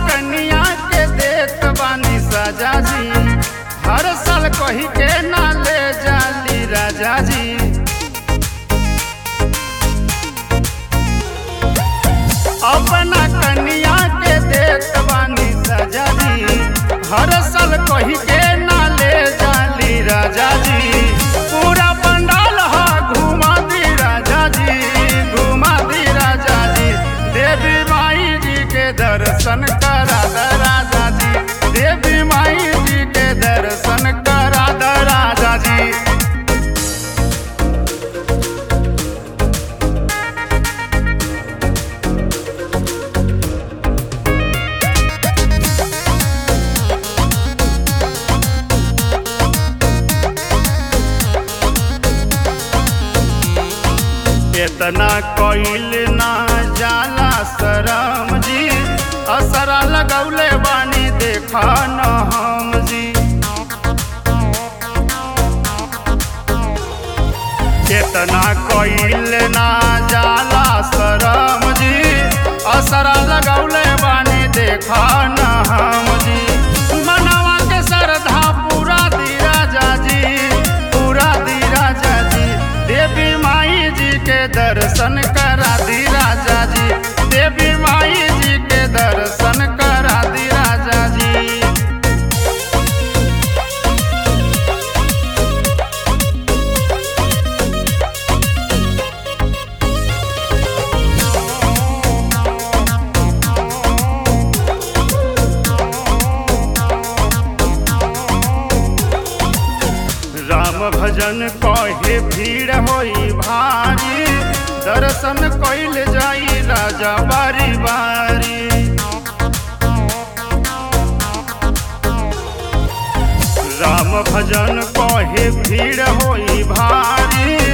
कन्या के देत बानी सजा जी हर साल कही के ना ले जाली राजा जी अपना कन्या के देत बानी सजा जी हर साल कही के ना ले जाली राजा जी पूरा पंडाल हा घुमा दी राजा जी घुमा दी राजा जी देवी माई जी के दर्शन करा द राजा जी देवी माई जी के दर्शन करा द राजा जी इतना कोइल ना जाला शरम जी असरा लगौले बानी देखा न हम जी इतना कोइल ना जाला शरम जी असरा लगौले बानी देखा न हम जी मनवा के श्रद्धा पूरा दी राजा जी पूरा दी राजा जी देवी माई जी के दर्शन करा दी राजा जी देवी माई जी के दर्शन करा दी राजा जी राम भजन कहे भीड़ होई भारी दर्शन कइल जाई राजा बारी बारी राम भजन कहे भीड़ होई भारी